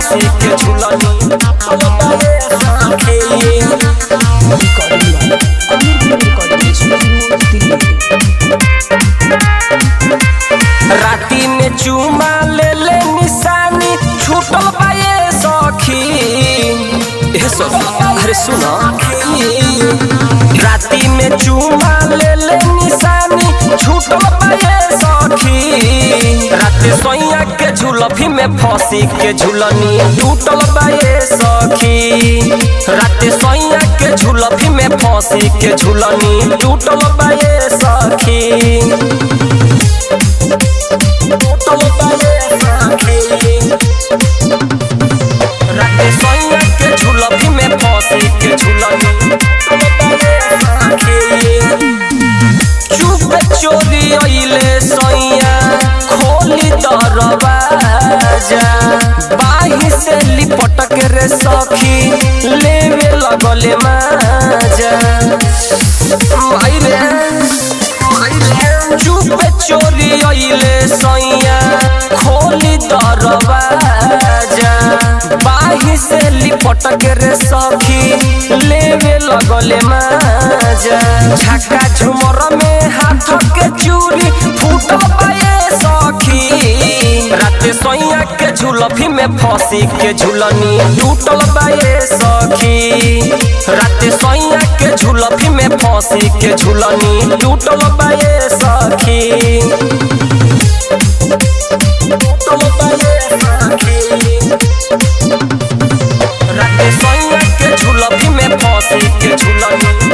फंसी के झुलनी टूटल बाए सखी recording Aamir film recording studio Delhi राती में चूमा ले ले निशानी छूटल बाए सखी ए सखी अरे सुनो राती में चूमा ले ले निशानी छूटल बाए सखी राते सोइया के झुलफी में फंसी के झुलनी टूटल बाए सखी राते सोइया के झुलफी में फंसी के झुलनी टूटल बाए सखी टूटल बाए सखी राते सोइया के झुलफी में फंसी के झुलनी टूटल बाए सखी चुप चोरी अइले सैया खोली दरवाजा बाही से लिपटक रे सखी लेवे लगले माजा माई रे माई रे चुप चोरी अइले सैया खोली दरवाजा बाही से लिपटक रे सखी लेवे लगले माजा झका झुमर में हाथ के चूड़ी फूटल बाए सखी राते सोइया के झुलफी में फंसी के झुलनी टूटल बाए सखी राते सोइया के झुलफी में फंसी के झुलनी टूटल बाए सखी टूटल बाए सखी राते सोइया के झुलफी में फंसी के झुलनी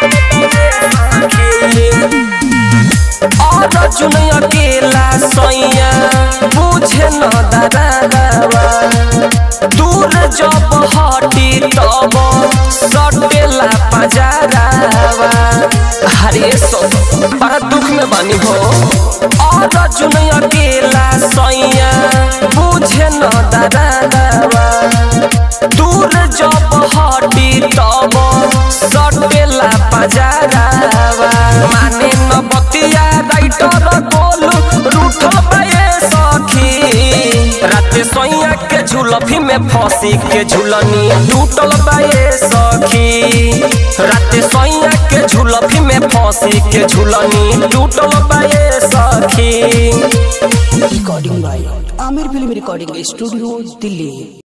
और जुन अकेला सोइया बुझे न दरावा दूर जब हटी तब सटेला पजारावा हरे सो बड़ा दुख में बनी हो और जुन अकेला सोइया बुझे न दरावा दूर जब हटी तब सटेला पजारावा माने न बतिया राइटर गोलू रूठल बाए सखी राते सोइया के झुलफी में फंसी के झुलनी टूटल बाए सखी राते सोइया के झुलफी में फंसी के झुलनी टूटल बाए सखी recording by Aamir film recording studio Delhi